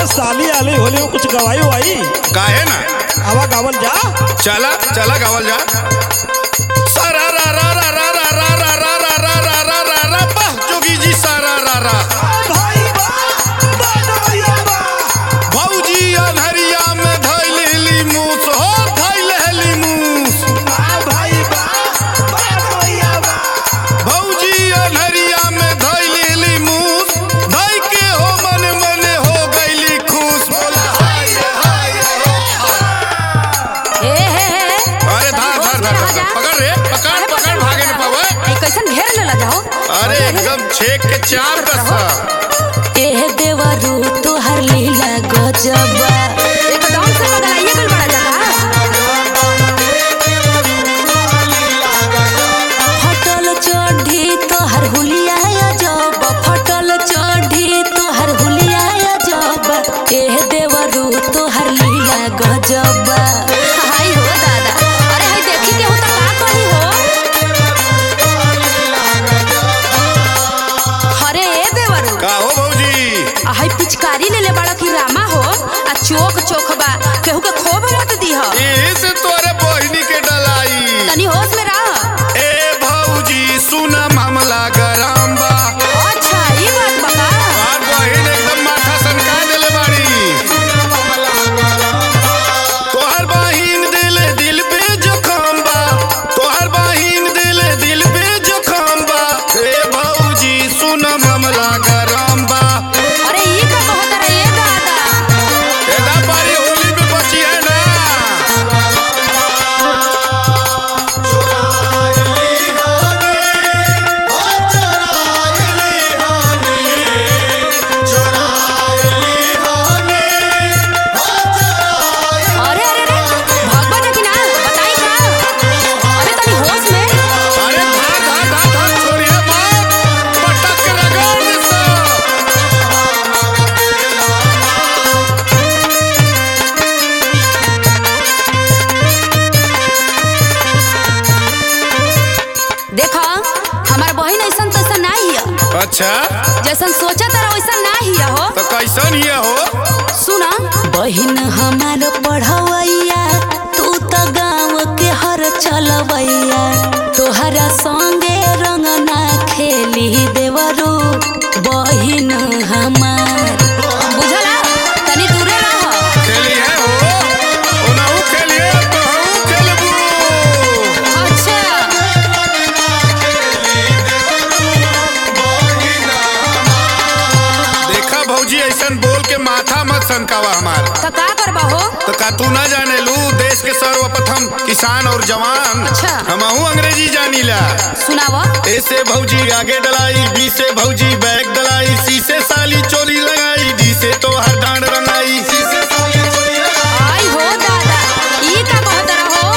साली आली होली में कुछ गवाई वाई काहे ना आवा गावल जा चला चला गावल जा सारा रा रा रा रा रा रा रा रा रा रा रा रा रा रा वाह जोगी जी सारा रा रा भाई बा बनोया बा भौजी अनहरिया में धैलेली मूस हो धैलेली मूस भाई बा बनोया बा भौजी अनहरिया में धैलेली मूस धै के हो मन मन हो गईली खुश बोला हाय रे हाय रे ए हे हे अरे धार धार धार धार पकड़ रे पकड़ पकड़ भागे न पावे ए कैसन घेर लेला जाओ अरे एकदम छेक के चार कसा ए देवरू तोहर लीला गजबा एकदम से बदलाइए गल बड़ा जगह फटल चढ़ी तोहर हुलिया जब फटल चढ़ी तोहर हुलिया जब ए देवरू तोहर लीला गजबा हाय हो दादा अरे हाय देखी के हो त का कही हो अरे ए देवरू का हो भौजी आ हाय पिचकारी ले ले बड़ा की रामा हो आ चोक चोक बा केहू के खोब मत दीह इस तोरे बहिनी के डलाई तनी होश में रह ए भौजी सुन मामला गरम बा अच्छा ई बात बता और बहिन एकदम माथा सनका देले बाड़ी तोहर बहिन दिले दिल पे जखम बा तोहर बहिन दिले दिल पे जखम बा ए भौजी सुन मामला गरम बा अरे ई का कहत रहे ए दादा एदा बारी होली में बची है ना अरे अरे अरे भगवा जकी ना बताई का अरे तनी होश में अरे धा धा धा धा छोड़िए मत पटक के रगड़ दे सब देखा हमार बहिन ऐसन तैसन ना हिया अच्छा जैसन सोचा तारा वैसन ना हिया हो तो कैसन ये हो सुना बहिन हमार पढ़वैया तू तो गाँव के हर चलवैया तोहरा संगे रंग ना खेली देवरू बहिन हमार बुझला तनी दूरे रह खेली है हो ओनाहू खेलिए तो हम खेलबू अच्छा देखा भौजी ऐसन बोल के माथा मत सनकावा हमार तो का करबा हो तो का तू ना जाने लू देश के सर्वप्रथम किसान और जवान अच्छा। हमहू अंग्रेजी जानीला सुनावा ऐसे भौजी आगे डलाई बी से भौजी बैग डलाई सी से साली चोली लगाई डी से तो हर डांड रंगाई सी से साली चोली लगाई आई हो दादा ई का कहत रहो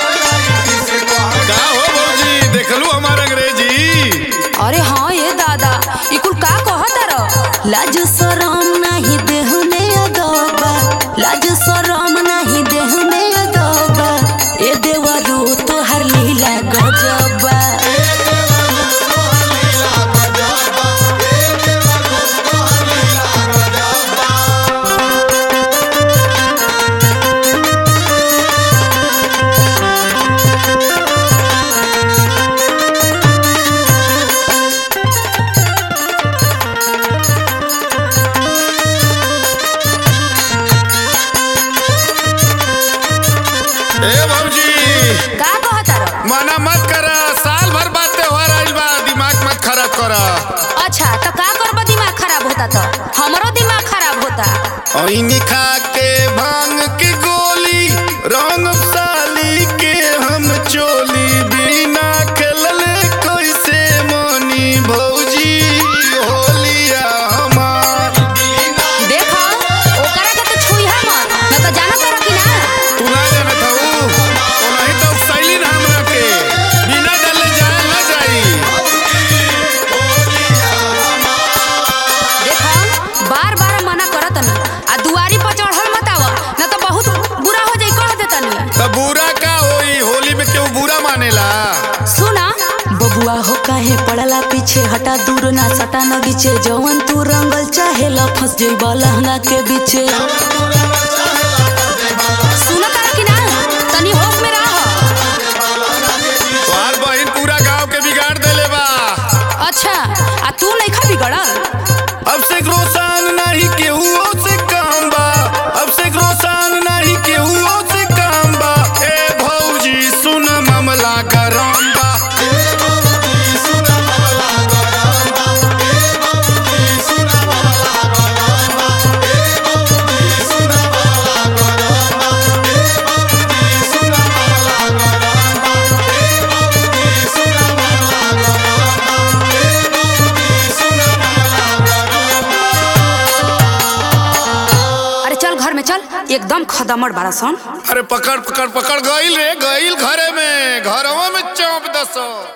का हो भौजी देखलू हमार अंग्रेजी अरे हाँ ये दादा ई कुल का कहत रहो लाज शरम नाही देह में अदबा लाज शरम नाही देह में अदबा ए देवरू तोहर लीला गजबा ए भौजी का कहत रहो मना मत कर साल भर बाद त्योहार आइल बा दिमाग मत खराब कर अच्छा तो का करबा दिमाग खराब होता तो हमरो दिमाग खराब होता ऐनी खा के भांग की गोली रंग साली के हम चोली बिना खेलले कैसे मनी भौजी होलिया हमार देखो ओकरा के तो छुईहा मत न तो जाना तारा कि ना तू ना जानत हऊ ओनाही तो शैली ना हमरा के बिना डले जाए ना जाई देखो बार बार मना करत न आ दुआरी पर चढ़ल मत आवा न तो बहुत काहे पड़ला पीछे हटा दूर ना सटा न गीचे जवन तू रंगल चाहे ल फंस जइब लहंगा के बीचे सुनता कि ना तनी होश में रह तोहार बहिन पूरा गांव के बिगाड़ देले बा अच्छा आ तू नहीं खा बिगड़ल अब से रोसान नहीं केहू से काम बा अब से रोसान नहीं केहू से काम बा ए भौजी सुन मामला गरम बा अरे चल घर में चल एकदम खदमड़ बारा सन अरे पकड़ पकड़ पकड़ गईल रे गईल घरे में घरवा में चौंप दसो